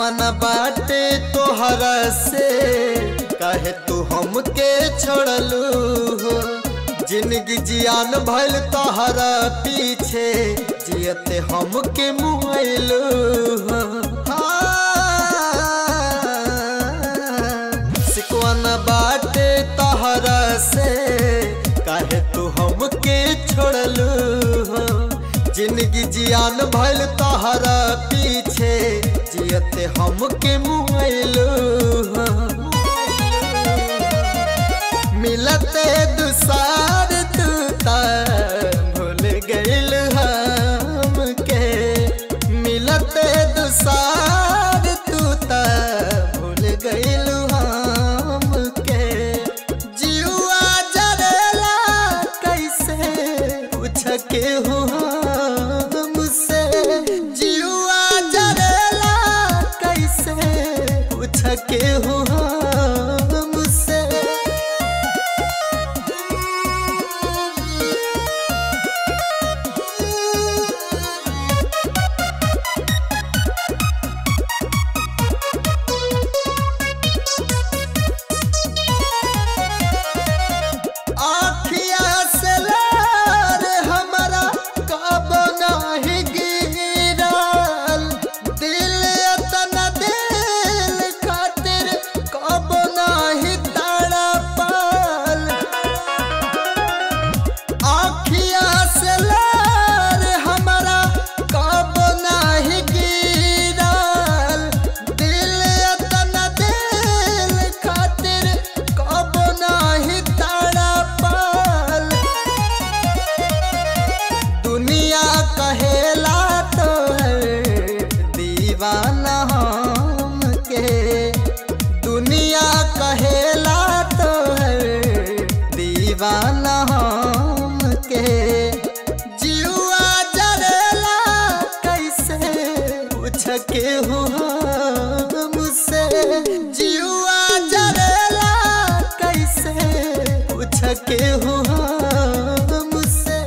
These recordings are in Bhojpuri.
सिकवाना बाटे तोहरा से कहे तू हमके छोड़लू हो जिंदगी जियान भइल तोहरा पीछे जियते हमके मुआइलू हो सिकवाना बाटे तोहरा से कहे तू हमके छोड़लू हो जिंदगी जियान भइल तोहरा पीछे जियते हमके मुआइलू हो मिलते दुसार तू ता भूल गइल हमके मिलते दुसार तू ता भूल गइल हमके जीवा जरेला कैसे पूछ के हो हमसे जीवा जरेला कैसे पूछ के हो हमसे आखिया से लार हमरा कब नाही गिरल दिल अतना दिल खातिर कब नाही तड़पल आखिया से लार हमरा कब नाही गिरल दिल अतना दिल खातिर कब नाही तड़पल दुनिया कहेला तो दीवाना हम के दुनिया कहेला तो दीवाना हम के जीवा जरेला कैसे पूछ के हो मुझसे जीवा जरेला कैसे पूछ के हो मुझसे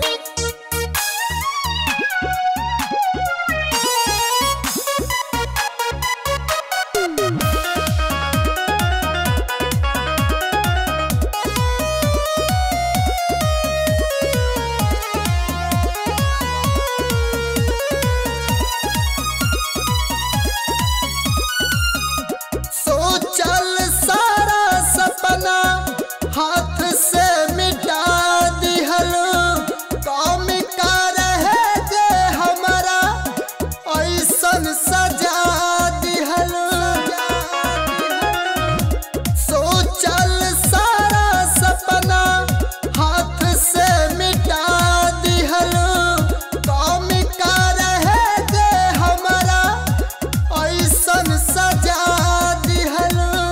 सोचल सारा सपना हाथ से मिटा दिहल काम का रहे जे हमारा ऐसन सजा दिहल सोचल सारा सपना हाथ से मिटा दिहल काम का रहे जे हमारा ऐसन सजा दिहल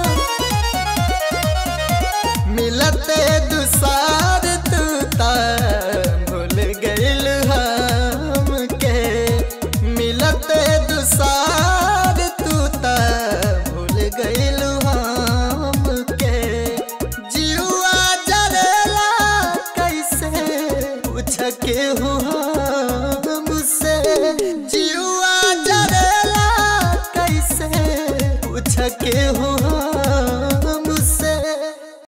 मिलते दुसार तू ता भूल गइल हमके मिलते दुसार तू ता भूल गइल हमके जीवा जरेला कैसे पूछ के हो मुझसे जीवा जरेला कैसे पूछ के हो